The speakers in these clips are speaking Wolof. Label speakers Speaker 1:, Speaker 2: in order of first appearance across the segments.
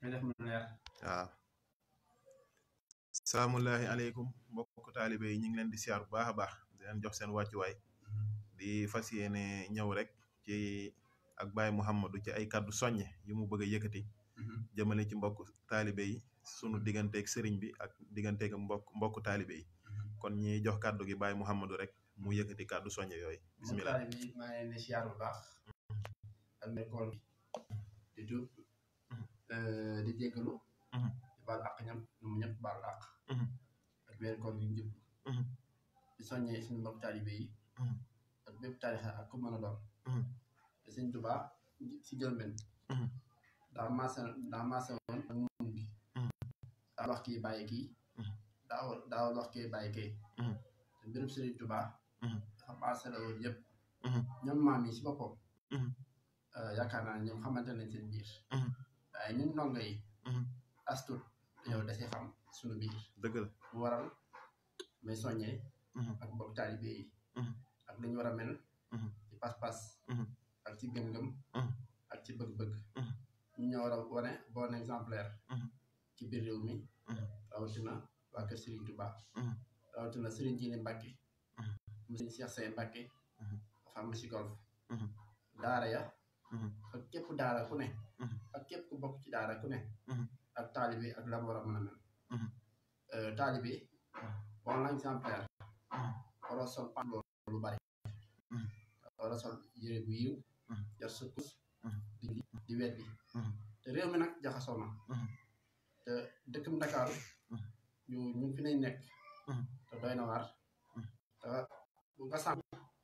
Speaker 1: nga def mu leer
Speaker 2: waaw salaamullahi aleykum mbokk taalibe yi ñu ngi leen di siyaar bu baax a baax di leen jox seen wàccuwaay di fas yéene ñëw rek ci ak Baye Mouhamadou ci ay kàddu soññe yu mu bëgg a yëkkati jëmale ci mbokk taalibe yi sunu digganteeg sëriñ bi ak digganteeg mbokk mbokk taalibe yi kon ñi jox kàddu gi Baye Mouhamadou rek mu yëkkati kàddu soññe yooyu bismillah
Speaker 1: taalibe yi maa ngi leen di siyaar bu baax ak nekkoon di tuub di jéggalu di baal àq ñam ñoom ñëpp baal àq ak weer koor gi njëpp di soññee suñu mbokk taalibe yi ak bépp taalixa ak ku mën a doon te sëñ Tuubaa si jëlben daa maase daa maase woon ak moom bi daa wax kii bàyyi kii daa daa wax kii bàyyi kii te mbirum sëriñ Tuubaa dafa maase la woon yëpp ñoom maam yi si boppam yaakaar naa ne ñoom xamante nañ seen biir waaye ñun ndongo yi astut dañoo dese xam suñu biir
Speaker 2: dëgg la
Speaker 1: mu waral may soññee ak mbokk taalibe yi ak dañu war a mel ci pas-pas ak ci gëm-gëm ak ci bëgg-bëgg ñu ñoo war a wane bon exemplaire ci biir réew mi rawatina waa kër Serigne Touba rawatina Serigne Jili Mbacke mu Serigne Cheikh Seye Mbacke dafa am si golf daara ya ak képp daara ku ne ak képp ku bokk ci daara ku ne ak taalibe ak lam war a mën a mel taalibe bon exemplaire waroo sol pantalon lu bari waroo sol yére bu yiw jar sa kus di di weddi te réew mi nag jaxasoo na te dëkkam Dakar ñu ñu fi nañ nekk te doy na waar te bu nga sànq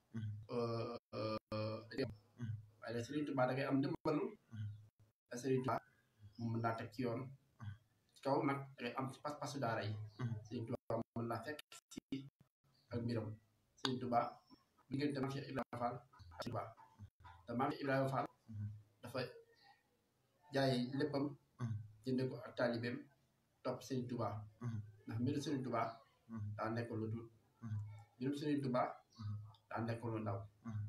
Speaker 1: waaye da Serigne Touba da ngay am ndimbalu da Serigne Touba mu mën laa teg ci yoon ci kaw nag da ngay am ci pas-pasu daara yi Serigne Touba mën laa fekk ci ak mbiram Serigne Touba diggante maam Cheikh Ibrahima Fall ak Touba te maam Cheikh Ibrahima Fall dafa jaay léppam jënde ko ak taalibeem topp Serigne Touba ndax mbiru Serigne Touba daa nekk lu dul mbirum Serigne Touba daa nekk lu ndaw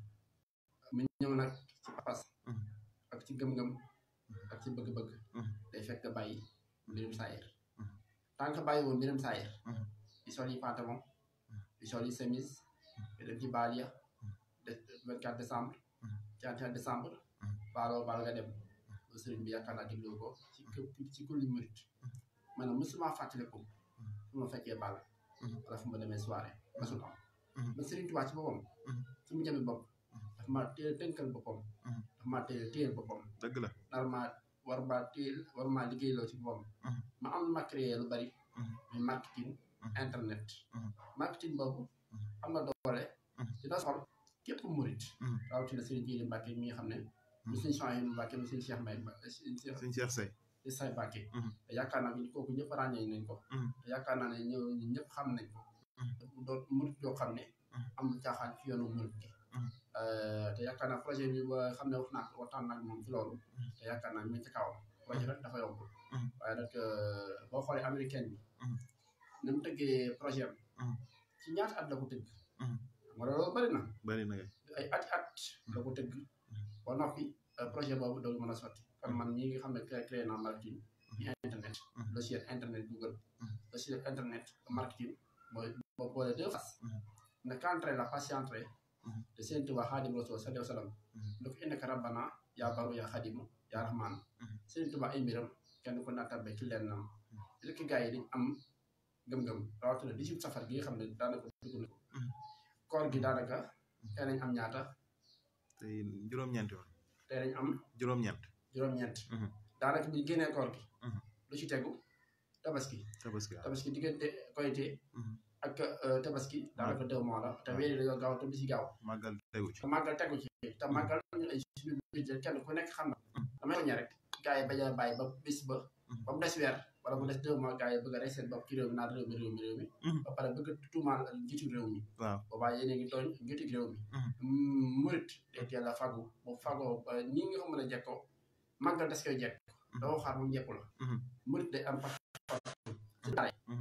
Speaker 1: mu ñëw nag ci pas ak ci gëm-gëm ak ci bëgg-bëgg day fekk bàyyi mbirum saayir tant que bàyyi woon mbirum saayir di sol yi pantalon di sol yi chemise di dem ci baal ya de 24 décembre 31 décembre baaloo baal nga dem ba sëriñ bi yaakaar naa déglu ko ci ci kulli murit man nag mosuma fàttaliku fu ma fekkee baal wala fu ma demee soirée masul am ba sëriñ Tuubaa ci boppam su mu jëmee bopp dafa maa téye tënkal boppam dafa maa téye téyel boppam
Speaker 2: dëgg la
Speaker 1: nar maa war maa téyel war maa liggéeyloo ci boppam ma am lu ma créé lu bari muy marketing internet marketing boobu am na doole dina soxal képp murit rawatina sëriñ Jiili Mbàkke mi nga xam ne mu suñu changé mu Mbàkke mu suñu Cheikh Mbay
Speaker 2: suñ Cheikh Seye
Speaker 1: di say Mbàkke te yaakaar naa bi kooku ñëpp ràññee nañ ko te yaakaar naa ne ñëw ñu ñëpp xam nañ ko doon murit yoo xam ne amul caaxaan ci yoonu murit gi te yaakaar naa projet bi ba xam ne wax naa ko waxtaan nag moom ci loolu te yaakaar naa mi ngi ci kawam projet rek dafa yombul waaye nag boo xoolee américaine bi ni mu tëggee projet am ci ñaata at la ko tëgg xam nga loolu bëri na
Speaker 2: bari na
Speaker 1: ay ati at la ko tëgg ba noppi projet boobu doolu mën a sotti kon man ñi nga xam ne créé naa marketing ci internet logiciel internet google logiciel internet marketing mooy boo boole deux faces ne qu'entrer la patienterie de Sëriñ Tuubaa Xaadimu Rasuul sallallahu alayhi wa sallam lu ko innaka rabbana yaa baru yaa xadimu yaa rahmaan Sëriñ Tuubaa ay mbiram kenn ko nattabe ci leen nam rek gars yi dañ am gëm-gëm rawatina dix-huit safar gi nga xam ne daanaka dugg na ko koor gi daanaka tey nañ am ñaata
Speaker 2: tey juróom-ñeenti woon
Speaker 1: tey nañ am
Speaker 2: juróom-ñeent
Speaker 1: juróom-ñeent daanaka bi génnee koor gi lu ci tegu tabaski
Speaker 2: tabaski waaw
Speaker 1: tabaski diggante koyite ak tabaski daanaka deux mois la te weer yi dañoo gaaw te bisi gaaw
Speaker 2: màggal tegu ci
Speaker 1: te màggal tegu ci te màggal ñu ay suñu budget kenn ku nekk xam na damay soññee rek gars yi bañ a bàyyi ba bis ba ba mu des weer wala mu des deux mois gars yi bëgg a rey seen bopp ci réew mi naan réew mi réew mi réew mi ba pare bëgg a tuumaal njiitu réew mi
Speaker 2: waaw
Speaker 1: boobaa yéen a ngi tooñ njiitu réew mi murit day teel a fagu bu fagoo ba nii nga ko mën a jekkoo màggal des koy jekk doo xaar mu jekku la murit day am pas ci daara yi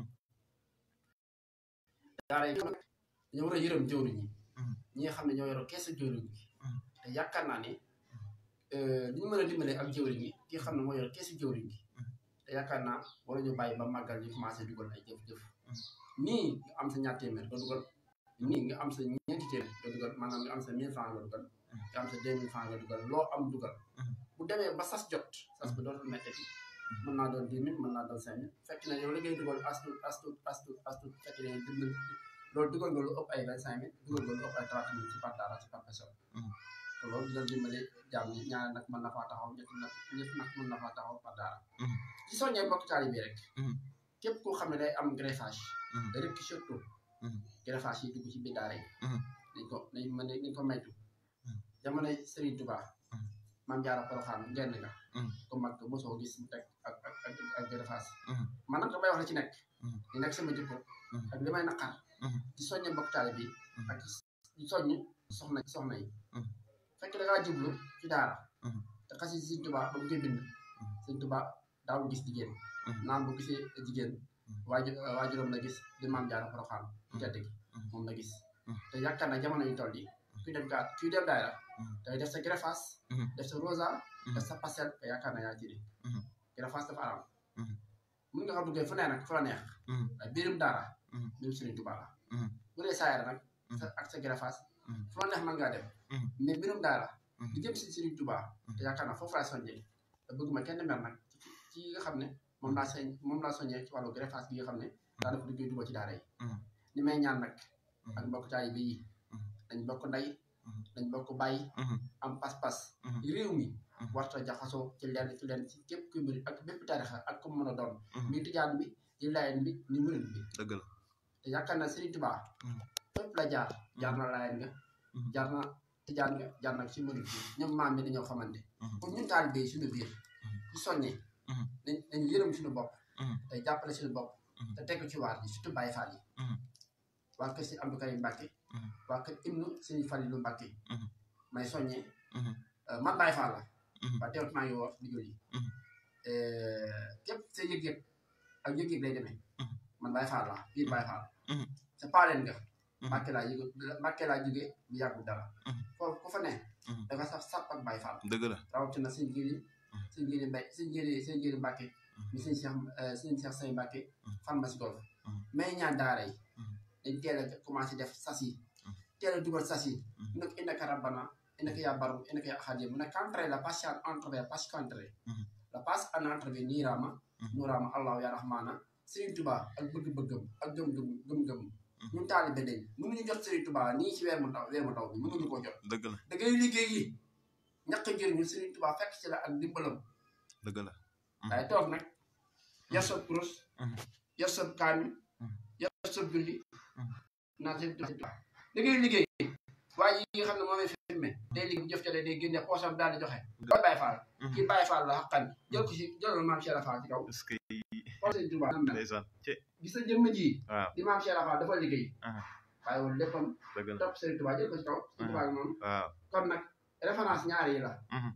Speaker 1: daara yi xam dañoo war a yërëm jëwriñ ñi ñi nga xam ne ñoo yoroo keesu jëwriñ gi te yaakaar naa ne li ñu mën a dimbalee ak jëwriñ gi ki nga xam ne moo yor keesu jëwriñ gi te yaakaar naa war ñu bàyyi ba màggal ñu commencé dugal ay jëf-jëf nii nga am sa ñaar téeméer nga dugal nii nga am sa ñeenti téeméer nga dugal maanaam nga am sa mille francs nga dugal nga am sa deux mille francs nga dugal loo am dugal bu demee ba sas jot sas bi dootul mettati mën naa doon dix mille mën naa doon cinq mille fekk na yow li ngay dugal as tuut as tuut as tuut as tuut fekk na yow dimbal loolu dugal nga lu ëpp ay vingt cinq mille dugal nga lu ëpp ay trente mille ci par dara ci par personne te loolu dina dimbali jàmm ñi ñaar nag mën na faa taxaw ñett nag ñett nag mën na faa taxaw par dara ci soññee mbokk taalibe bi rek képp koo xam ne day am greffage rek surtout greffage yi dugg ci biir daara yi dañ ko dañ mën dañ ko maytu jamonoy Serigne Touba maam jaara poroxaan genn nga ko mag mosoo gis mu teg ak ak ak ak greffage man nag damay wax la ci nekk di nekk sama jikko ak li may naqar di soññe mbokk taalibe bi ak di soññ soxna soxna yi fekk da ngaa jublu ci daara te xasi Serigne Touba ba mu koy bind Serigne Touba daawul gis jigéen naan bu gisee jigéen waaju waajuram la gis di maam jaara poroxaan tedd gi moom la gis te yaakaar na jamono yu toll yi kuy dem gaa kuy dem daayra day def sa greffage def sa rosa def sa pastel te yaakaar na yaa ci di greffage dafa araam mun nga xam duggee fu ne nag fu la neex waaye biirum daara biirum Serigne Touba la bu dee saayara nag sa ak sa greffage fu la neex mën ngaa dem mais biirum daara di jëm si Serigne Touba te yaakaar na foofu laay soññee te bëgguma kenn mer nag ci yi nga xam ne moom laa soñ moom laa soññee ci wàllu greffage bi nga xam ne daa dafa duggee dugal ci daara yi ni may ñaan nag ak mbokk taalibe yi dañ bokk ndey dañ bokk bàyyi am pas-pas réew mi warta jaxasoo ci lenn ci lenn ci képp kuy mbir ak bépp tarixa ak ku mën a doon mi tijaan bi di layen bi ni murit bi
Speaker 2: dëgg la
Speaker 1: te yaakaar na Serigne Touba fépp la jaar jaar na layen nga jaar na tijaan nga jaar na ci murit bi ñoom maam bi dañoo xamante pour ñun taalibe yi suñu biir ci soññee dañ dañ yërëm suñu bopp te jàppale suñu bopp te teg ci waar yi surtout Baye Fall yi waa kër si Abdou Karim Mbacke waa kër Ibnu Serigne Fallilou Mbacke may soññee man Baye Fall la waa teewut maa ngi wax di julli képp sa yëg-yëg ak yëg-yëg lay demee man Baye Fall la biir Baye Fall sa paaleen nga Mbacke laa yëg Mbacke laa jóge bu yàggu dara foofu ku fa ne da nga sax sàpp ak Baye Fall
Speaker 2: dëgg la
Speaker 1: rawatina sëñ Jili sëñ Jili Mbay sëñ Jili sëñ Jili Mbacke mi sëñ Cheikh sëñ Cheikh Say Mbacke fan ma si golf mais ñaan daara yi dañ teel a commencé def sas yi teel a dugal sas yi mu nekk innaka rabbana innaka yaa baru innaka yaa ahad mu nekk entrée la passe en entrée passe qu'entrée la passe en entrée niiraama nuuraama allahu yaa rahmaana Serigne Touba ak bëgg-bëggam ak gëm-gëm gëm-gëm ñun taalibe dañ mënuñu jot Serigne Touba nii ci weer mu taw weer mu taw bi mënuñu koo jot
Speaker 2: dëgg la
Speaker 1: da ngay liggéey yi ñàkk njëriñu Serigne Touba fekk ci la ak dimbalam
Speaker 2: dëgg la
Speaker 1: waaye toog nag yar sa kurus yar sa kaami yar sa julli naa seen Touba da ngay liggéey waaye yi nga xam ne moomay filmé day liggéey bu jëf ca day génne poosam daal di joxe loolu Baye Fall kii Baye Fall la xaqan jël ko si jëlal maam Cheikh Fall ci kaw
Speaker 2: est-ce que
Speaker 1: xool seen Touba nam mel
Speaker 2: ndeysaan ci
Speaker 1: gis sa jëmm ji
Speaker 2: waaw
Speaker 1: di maam Cheikh Fall dafa liggéey
Speaker 2: aha
Speaker 1: waaye woon léppam
Speaker 2: dëgg la
Speaker 1: topp Serigne Touba jël ko si kaw Serigne Touba gi moom
Speaker 2: waaw
Speaker 1: kon nag référence ñaar yi la
Speaker 2: mhm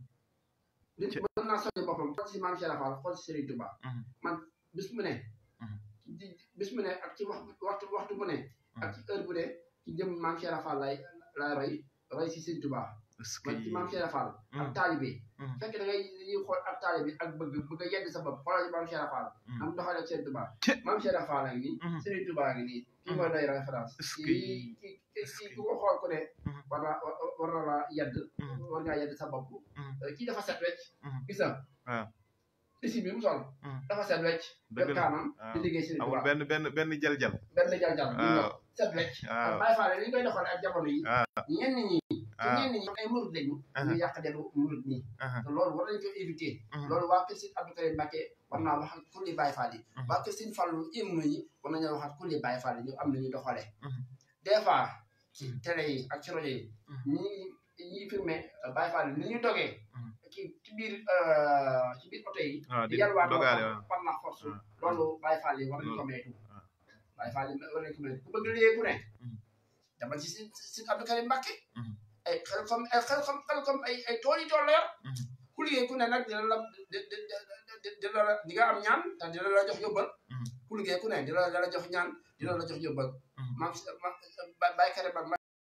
Speaker 1: nit
Speaker 2: Ci-
Speaker 1: mën naa soññ boppam xool si maam Cheikh Fall xool si Serigne Touba
Speaker 2: mhm
Speaker 1: man bis mu ne
Speaker 2: Mhm.
Speaker 1: di bis mu ne ak ci wax waxtu waxtu bu ne ak ci heure bu ne ci jëm maam Cheikh Fall lay lay roy roy si Serigne Touba
Speaker 2: est-ce que
Speaker 1: man ci maam Cheikh Fall ak
Speaker 2: Mhm.
Speaker 1: taalibe
Speaker 2: Mhm.
Speaker 1: fekk da ngay yi xool ak taalibe ak bëgg bëgg a yedd sa bopp xoolal ci maam Cheikh Fall
Speaker 2: Mhm.
Speaker 1: am doxale ak Serigne Touba
Speaker 2: Ci.
Speaker 1: maam Cheikh Fall ak nii
Speaker 2: Mhm.
Speaker 1: Serigne Touba ngi nii kii
Speaker 2: Mhm.
Speaker 1: mooy doy référence
Speaker 2: Est-ce que-
Speaker 1: kii kii kii ku ko xool ku ne
Speaker 2: Mhm.
Speaker 1: war naa war na la yedd
Speaker 2: Mhm.
Speaker 1: war ngaa yedd sa bopp
Speaker 2: Mhm.
Speaker 1: kii dafa set wecc
Speaker 2: Mhm.
Speaker 1: gis nga
Speaker 2: waaw
Speaker 1: isi bi mu sol
Speaker 2: Mhm.
Speaker 1: dafa set wecc
Speaker 2: dëgg
Speaker 1: def
Speaker 2: la
Speaker 1: kaamam di
Speaker 2: waaw
Speaker 1: liggéey Serigne
Speaker 2: amul
Speaker 1: Touba
Speaker 2: benn benn benn jal-jal
Speaker 1: benn jal-jal ñu
Speaker 2: waaw
Speaker 1: ñëw set wecc
Speaker 2: waaw
Speaker 1: Baye Fall ni ñu koy doxalee ak jamono yi
Speaker 2: waaw
Speaker 1: ñenn ñi te
Speaker 2: waaw
Speaker 1: ñenn ñi ay murid lañu
Speaker 2: aha
Speaker 1: ñu yàq deru murid ñi
Speaker 2: aha
Speaker 1: te loolu war nañu ko éviter
Speaker 2: mhm
Speaker 1: loolu waa kër Sëñ Abdou Karim Mbacké war naa wax ak kulli Baye Fall yi
Speaker 2: Mhm.
Speaker 1: waa kër Sëñ Fallu imnu yi war nañoo wax ak kulli Baye Fall yi ñu am nañu doxalee
Speaker 2: Mhm.
Speaker 1: des fois ci télé yi ak ci rajo yi
Speaker 2: Mhm.
Speaker 1: ñi ñi filmé Baye Fall yi ni ñu dogee
Speaker 2: Mhm.
Speaker 1: ci ci biir euh, ci biir oto yi
Speaker 2: waaw
Speaker 1: di
Speaker 2: di
Speaker 1: yalwaat
Speaker 2: dogaale waaw
Speaker 1: par la force
Speaker 2: waaw.
Speaker 1: loolu Baye Fall yi war nañu ko
Speaker 2: Loolu.
Speaker 1: moytu
Speaker 2: waaw.
Speaker 1: Baye Fall yi war nañu ko moytu ku bëgg liggéey ku ne
Speaker 2: Mhm.
Speaker 1: dama ci Sëñ Sëñ Abdou Karim Mbacké
Speaker 2: Mhm.
Speaker 1: ay xel comme ay xel comme xel comme ay ay tool yi tool la yor
Speaker 2: Mhm.
Speaker 1: ku liggéey ku ne nag dina la di di di di la di nga am ñaan te dina la jox yóbbal
Speaker 2: Mhm.
Speaker 1: ku liggéey ku ne dina la jox ñaan dina la jox yóbbal
Speaker 2: Mhm.
Speaker 1: maam si ma ba Baye Karim Mbacké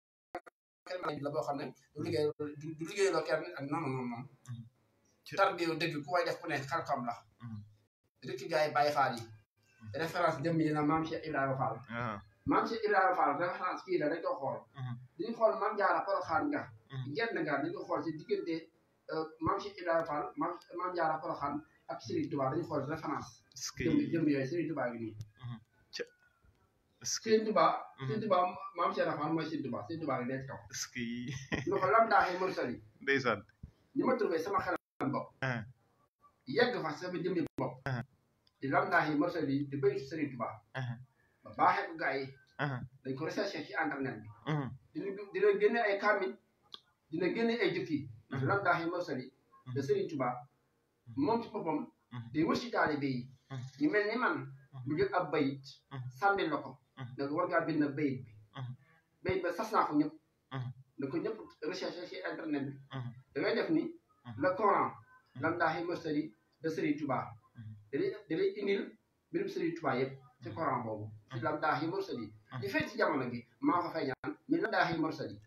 Speaker 1: Karim la boo xam ne du liggéey du du liggéeyloo kenn ak non non non
Speaker 2: Ci-
Speaker 1: tar bi dëgg ku koy def ku ne xam-xam la
Speaker 2: Mhm.
Speaker 1: rek gars yi Baye Fall yi référence jëm yi na maam Cheikh Ibrahima Fall
Speaker 2: ah
Speaker 1: maam Cheikh Ibrahima Fall référence kii la dañ ko xool dañu xool maam Jaara Poroxaan nga genn nga dañu ko xool ci diggante maam Cheikh Ibrahima Fall maam maam Jaara Poroxaan ak Serigne Touba dañu xool référence
Speaker 2: est-ce que
Speaker 1: jëm jëm yooyu Serigne Touba gi nii
Speaker 2: est-ce que
Speaker 1: Serigne Touba Serigne Touba maam Cheikh Ibrahima Fall mooy Serigne Touba Serigne Touba gi nekk kaw
Speaker 2: est-ce que
Speaker 1: lu ko lam daaxee mursali
Speaker 2: ndeysaan
Speaker 1: ni ma trouvé sama xelam bopp
Speaker 2: ah
Speaker 1: yegg fa sama jëmmi bopp di lam daaxee mursali di bëy Serigne Touba
Speaker 2: ah
Speaker 1: ba baaxee ko gars yi
Speaker 2: ah
Speaker 1: dañ ko recherché ci internet bi
Speaker 2: ah
Speaker 1: dina dina génne ay kaamil dina génne ay jukki ndax lam daaxee mursali de Serigne Touba moom ci boppam day wër ci taalibe yi ñu mel ni man mu jël ab bayit sànni la ko da ko war ngaa bind bayit bi bayit ba sas naa ko ñëpp da ko ñëpp recherché ci internet bi da ngay def ni le Coran lam daaxi mursali de Serigne Touba da lay da lay indil mbirum Serigne Touba yëpp ci Coran boobu ci lam daaxi mursali di fekk ci jamono gi maa ko fay ñaan mi lam daaxi mursali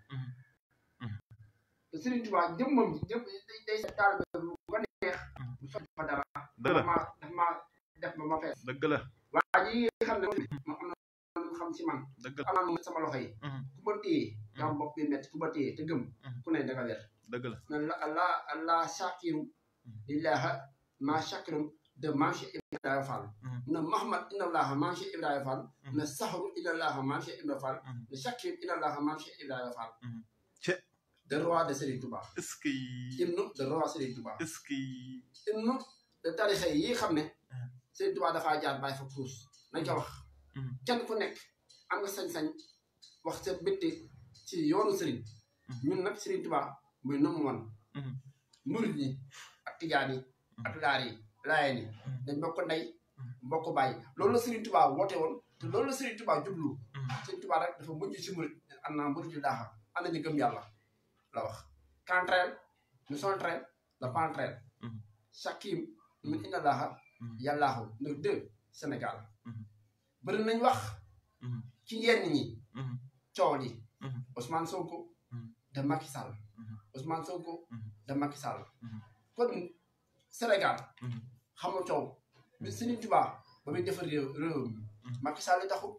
Speaker 1: te Serigne Touba jëmmam ji jëm day day sa taalibe bu ko neex bu sotti fa dara
Speaker 2: dëgg la
Speaker 1: daf maa daf maa def ba ma fees
Speaker 2: dëgg la
Speaker 1: waa ji nga xam ne moom am na lu xam ci man
Speaker 2: dëgg la
Speaker 1: am naa lu sama loxo yi ku ma téye nga am bopp bi métti ku ma téye te gëm ku ne danga wér
Speaker 2: dëgg la
Speaker 1: na la allah allah shakiru lillaha ma shakirum de manche Ibrahima Fall na Mahamad inna allaha manche Ibrahima Fall na sahru inna allaha manche Ibrahima Fall na shakir inna allaha manche Ibrahima Fall
Speaker 2: ce
Speaker 1: de roi de Serigne Touba
Speaker 2: est-ce que
Speaker 1: hymne de roi Serigne Touba
Speaker 2: est-ce que
Speaker 1: hymne de tarixa yi xam ne Serigne Touba dafaa jaar bàyyi fa puus nañ ko wax kenn ku nekk am nga sañ-sañ wax sa bitti ci yoonu Serigne ñun nag Serigne Touba muy nomu woon murid yi ak tijaan yi ak laar yi laayeen yi dañ bokk ndey bokk bàyyi loolu la Serigne Touba woote woon te loolu la Serigne Touba jublu Serigne Touba rek dafa mujj si murid am naa murid yu daaxa am nañu gëm yàlla la wax contraire nous sommes train le contraire chakim min inna laaha yàllaahu ne deux Sénégal bëri nañ wax ci yenn ñi coow li Ousmane Sonko de Macky Sall Ousmane Sonko de Macky Sall kon Sénégal xamul coow bi Serigne Touba ba muy defar réew réew mi Macky Sall taxul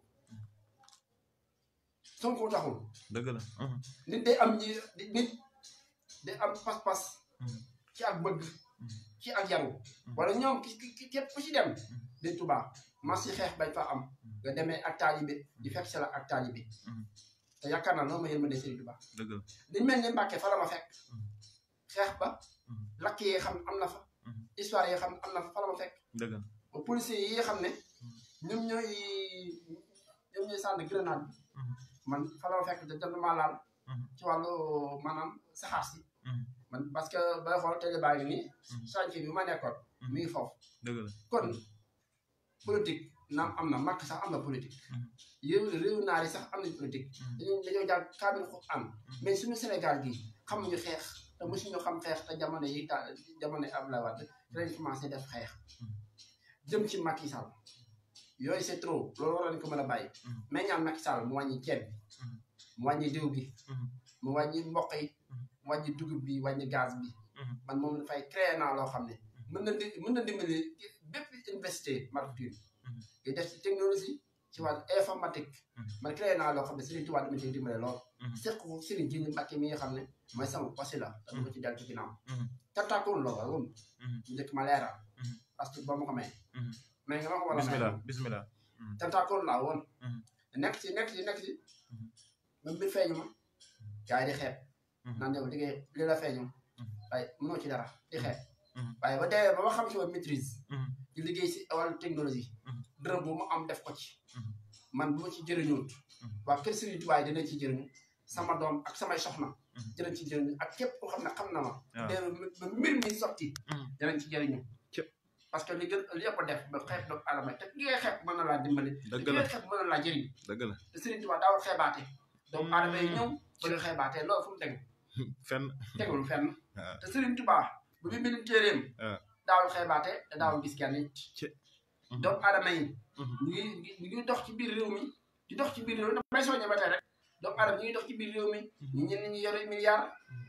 Speaker 1: Sonko taxul
Speaker 2: dëgg la
Speaker 1: nit day am ñi nit day am pas-pas ci ak bëgg ci ak yaru wala ñoom ki ki képp ku ci dem di Touba mas si xeex bañ fa am nga demee ak taalibe di fekk si la ak taalibe te yaakaar naa noonu ma yërmande Serigne Touba
Speaker 2: dëgg la
Speaker 1: dañ mel ni Mbàkke fa la ma fekk xeex ba lakk yi xam am na fa histoire yi xam am na fa fa la ma fekk
Speaker 2: dëgg la
Speaker 1: ba policiers yi nga xam ne ñoom ñooy ñoom ñooy sànni grenade bi man fa la ma fekk te jot maa laal ci wàllu maanaam saxaar si man parce que bay xool télé baa ngi nii chantier bi ma nekkoon mi ngi foofu
Speaker 2: dëgg la
Speaker 1: kon politique naam am na màkk sax am na politique réew réew naar yi sax am nañ politique dañoo dañoo jàng kaamil xu am mais suñu Sénégal gi xamuñu xeex te mosuñu xam xeex te jamono yi ta jamono yi Abdoulaye Wade dinañ commencé def xeex jëm ci Macky Sall yooyu c'est trop loolu war nañ ko mën a bàyyi mais ñaan Macky Sall mu wàññi ceeb bi mu wàññi diw bi mu wàññi mboq yi mu wàññi dugub bi wàññi gaz bi man moom dafay créer naa loo xam ne mën na di mën na dimbali bépp université marketing di def ci technologie ci wàllu informatique man créer naa loo xam ne Serigne Touba dama ciy dimbale lool seq ko Serigne Jini Mbacke mi nga xam ne mooy sama wasi la te dama ci deltu ginnaaw tartaakoon la woon njëkk ma leeral parce que ba ma ko may mais nga ma ko war a may
Speaker 2: bismillah bismillah
Speaker 1: tentaakoon laa woon nekk ci nekk ci nekk ci même bi feeñu ma gars yi di xeeb naan yow liggéey li la feeñu waaye mënoo ci dara di xeeb waaye ba dee ba ma xam ci woon maîtrise di liggéey si wàllu technologie dërëm bu mu am def ko ci man bu ma ci jëriñoot waa kër Serigne Touba dinañ ci jëriñu sama doom ak samay soxna dinañ ci jëriñu ak képp koo xam ne xam na ma dee ba mbir mi sotti dinañ ci jëriñu parce que li gën li ëpp def ba xeeb doomu aadama te ki ngay xeeb mën na laa dimbali
Speaker 2: dëgg
Speaker 1: ki
Speaker 2: la
Speaker 1: ngay xeeb mën na laa jëriñ
Speaker 2: dëgg la
Speaker 1: te Serigne Touba daawul xeebaate doomu aadama yi ñëw ba ñu xeebaatee loolu fu mu tegu
Speaker 2: fenn
Speaker 1: tegul fenn
Speaker 2: waaw.
Speaker 1: te Serigne Touba bu mu bind téeréem
Speaker 2: waaw.
Speaker 1: daawul xeebaate te daawul gis kenn it
Speaker 2: Ci.
Speaker 1: doomu aadama yi
Speaker 2: Mhm.
Speaker 1: ñu ngi ñu ngi dox ci biir réew mi di dox ci biir réew mi damay soññe ba tey rek doomu aadama ñu ngi dox ci biir réew mi ñu ñenn ñi yore milliard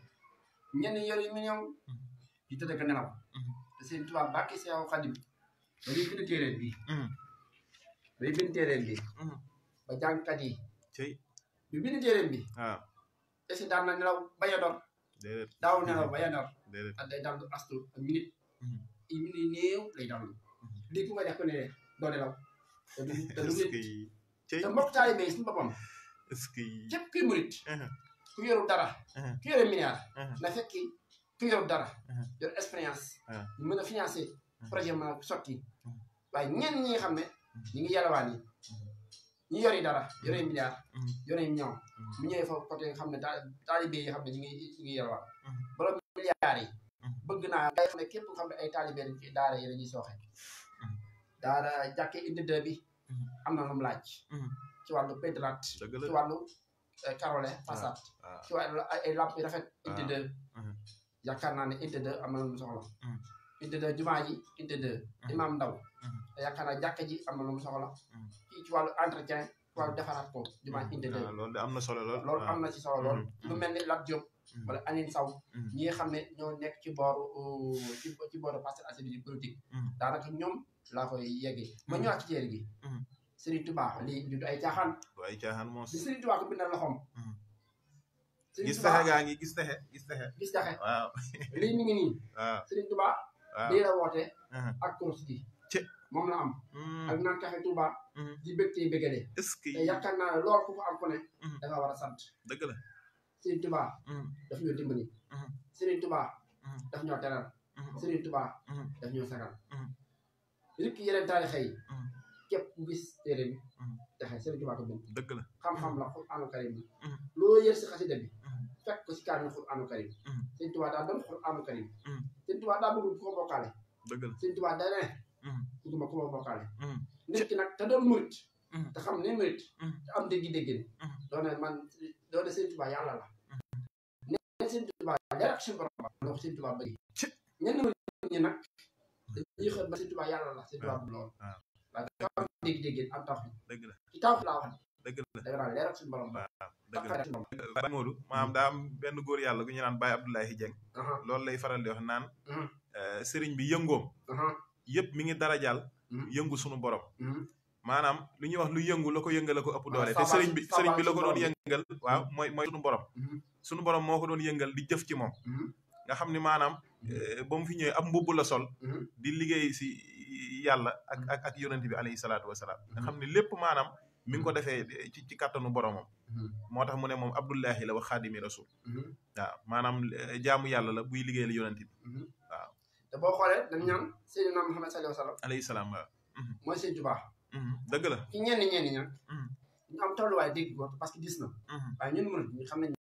Speaker 1: ñenn ñi yore million di tëdd ko nelaw te Serigne Touba bàkki Seexu Xadim dañuy bind téeréen bi
Speaker 2: Mhm.
Speaker 1: dañuy bind téeréen bi
Speaker 2: Mhm.
Speaker 1: ba jàngkat yi
Speaker 2: cey
Speaker 1: bi bind téeréen bi
Speaker 2: waaw
Speaker 1: est-ce que daan na nelaw bañ a dor
Speaker 2: déedéet
Speaker 1: daaw nelaw bañ a dor
Speaker 2: déedéet
Speaker 1: ak day dallu astu ak minute
Speaker 2: Mhm.
Speaker 1: i minute yi néew lay dallu
Speaker 2: Mhm.
Speaker 1: lii ku nga def ko ne doo nelaw te du te du
Speaker 2: est-ce
Speaker 1: nit
Speaker 2: que cey
Speaker 1: te mbokk taalibe yi suñu boppam
Speaker 2: est-ce que
Speaker 1: képp kuy murit
Speaker 2: Mhm.
Speaker 1: ku yorul dara
Speaker 2: Mhm.
Speaker 1: ku yore milliard
Speaker 2: Mhm.
Speaker 1: na fekki ku yorul dara
Speaker 2: Mhm.
Speaker 1: yor expérience
Speaker 2: Mhm.
Speaker 1: ñu mën a financer projet mën a sotti
Speaker 2: Mhm.
Speaker 1: waaye ñenn ñi nga xam ne ñi ngi yalawaan yi ñi yori dara yore milliard
Speaker 2: Mhm.
Speaker 1: yore million
Speaker 2: Mhm.
Speaker 1: mu ñëwee foofu côté nga xam ne taa taalibe yi xam ne ñi ngi ñi ngi yalawaan
Speaker 2: Mhm.
Speaker 1: borom milliards yi
Speaker 2: Mhm.
Speaker 1: bëgg naa ngay xam ne képp nga xam ne ay taalibe dañ ci daara yi dañuy sooxe
Speaker 2: Mhm.
Speaker 1: daara jàkke indi deux bi
Speaker 2: Mhm.
Speaker 1: am na lu mu laaj
Speaker 2: Mhm.
Speaker 1: ci wàllu pétrate
Speaker 2: dëgg
Speaker 1: ci
Speaker 2: la
Speaker 1: wàllu eh, carole façade
Speaker 2: waaw
Speaker 1: ci wàllu ay ay lamp yu rafet unité
Speaker 2: Ah.
Speaker 1: deux
Speaker 2: Mhm.
Speaker 1: yaakaar naa ne unité deux am na lu mu soxla
Speaker 2: Mhm.
Speaker 1: unité deux jumaa ji unité deux
Speaker 2: Mhm.
Speaker 1: imam ndaw
Speaker 2: Mhm.
Speaker 1: yaakaar naa jàkka ji am na lu mu soxla
Speaker 2: Mhm.
Speaker 1: kii ci wàllu entretien ci wàllu defaraat ko jumaa ji unité deux
Speaker 2: waaw loolu de am na solo lool
Speaker 1: loolu am na ci solo lool
Speaker 2: Mhm.
Speaker 1: lu mel ni Lat Diop
Speaker 2: Mhm.
Speaker 1: wala Aline Saw
Speaker 2: Mhm.
Speaker 1: ñi nga xam ne ñoo nekk ci booru euh, ci ci booru Parcelles Assainies politique
Speaker 2: Mhm.
Speaker 1: daanaka ñoom laa koy yeggee ma
Speaker 2: Mhm.
Speaker 1: ñëwaat ci téere gi
Speaker 2: Mhm.
Speaker 1: Serigne Touba lii lii du ay caaxaan
Speaker 2: du ay caaxaan moos
Speaker 1: li Serigne Touba ko bindal loxoom
Speaker 2: Mhm.
Speaker 1: Serigne
Speaker 2: gis
Speaker 1: Touba
Speaker 2: texe gaa ngi gis texe gis texe
Speaker 1: gis jaxe
Speaker 2: waaw
Speaker 1: lii mi ngi nii
Speaker 2: waaw
Speaker 1: Serigne Touba
Speaker 2: waaw
Speaker 1: lii la woote
Speaker 2: Mhm.
Speaker 1: ak kurus gi
Speaker 2: Ci.
Speaker 1: moom la am
Speaker 2: Mhm.
Speaker 1: ak naan café Touba
Speaker 2: Mhm.
Speaker 1: di bég tey bégalee
Speaker 2: est-ce que
Speaker 1: te yaakaar naa ne loolu ku ko am ku ne
Speaker 2: Mhm.
Speaker 1: da nga war a sant
Speaker 2: dëgg la
Speaker 1: Serigne Touba
Speaker 2: Mhm.
Speaker 1: daf ñoo dimbali
Speaker 2: Mhm.
Speaker 1: Serigne Touba
Speaker 2: Mhm.
Speaker 1: daf ñoo teral
Speaker 2: Mhm.
Speaker 1: Serigne Touba
Speaker 2: Mhm.
Speaker 1: daf ñoo sagal
Speaker 2: Mhm.
Speaker 1: rek yeneen taarixa yi
Speaker 2: Mhm.
Speaker 1: képp ku gis téere bi
Speaker 2: Mhm.
Speaker 1: texe Serigne Touba ko bind
Speaker 2: dëgg la
Speaker 1: xam-xam la Qur'aanu Karim bi
Speaker 2: Mhm.
Speaker 1: loo yër si xasida bi
Speaker 2: Mhm.
Speaker 1: fekk ko si kaamil Qur'aanu Karim
Speaker 2: Mhm.
Speaker 1: Serigne Touba daa doon Qur'aanu Karim
Speaker 2: Mhm.
Speaker 1: Serigne Touba daa bëggul ku ko bokkaale
Speaker 2: dëgg la
Speaker 1: Serigne Touba da ne
Speaker 2: Mhm.
Speaker 1: bëgguma ku ma bokkaale
Speaker 2: Mhm.
Speaker 1: nit ki nag te doon murit
Speaker 2: Mhm.
Speaker 1: te xam ne murit
Speaker 2: Mhm.
Speaker 1: te am déggi-déggin
Speaker 2: Mhm.
Speaker 1: doon ne man doon ne Serigne Touba yàlla la ne Serigne Touba leer ak suñu borom la ko Serigne Touba bëgg
Speaker 2: Ci.
Speaker 1: ñenn murit ñi nag dañuy xët ba Serigne Touba yàlla la Serigne Touba bu lool
Speaker 2: waaw.
Speaker 1: waaye dafa am déggi-déggin am tax
Speaker 2: dëgg la
Speaker 1: ci taw laa wax
Speaker 2: dëgg la
Speaker 1: da nga naan leer ak suñu borom la
Speaker 2: waaw dëgg la
Speaker 1: tax suñu borom
Speaker 2: Baye Modou maanaam daa am benn góor yàlla gu ñu naan Baye Abdoulaye Dieng
Speaker 1: aha
Speaker 2: loolu lay faral di wax naan
Speaker 1: Mhm.
Speaker 2: eh, sëriñ bi yëngoom
Speaker 1: aha
Speaker 2: yëpp mi ngi darajaal
Speaker 1: Mhm.
Speaker 2: yëngu sunu borom
Speaker 1: mhm.
Speaker 2: maanaam lu ñuy wax lu yëngu la ko yëngal la ko ëpp
Speaker 1: Waaw,
Speaker 2: doole te
Speaker 1: saabal-
Speaker 2: sëriñ bi sëriñ bi la ko
Speaker 1: saabal
Speaker 2: doon
Speaker 1: sunu
Speaker 2: yëngal waaw mooy mooy sunu borom
Speaker 1: Mhm.
Speaker 2: sunu borom moo ko doon yëngal di jëf ci moom
Speaker 1: Mhm.
Speaker 2: nga xam ni maanaam eh, ba mu fi ñëwee ab mbubb la sol
Speaker 1: Mhm.
Speaker 2: di liggéey si yàlla ak ak ak yonent bi alayhi salaatu wasalaam nga xam ni lépp maanaam mi ngi ko defee ci ci kàttanu boromam
Speaker 1: Mhm.
Speaker 2: moo tax mu ne moom Abdullahi la wax xaadimi rasul
Speaker 1: Mhm.
Speaker 2: waaw maanaam eh, jaamu yàlla la buy liggéeyal yonent bi
Speaker 1: Mhm.
Speaker 2: waaw.
Speaker 1: te boo xoolee dañ ñaan Seydina Muhammad sallallahu alayhi wa sallam
Speaker 2: alayhi salaam waaw
Speaker 1: mooy Sëñ Touba
Speaker 2: Mhm, dëgg la
Speaker 1: ci ñenn ñenn ñi nag
Speaker 2: Mhm,
Speaker 1: ñu am tolluwaay dégg ko parce que gis na
Speaker 2: mhm,
Speaker 1: waaye ñun murid ñi xam nañ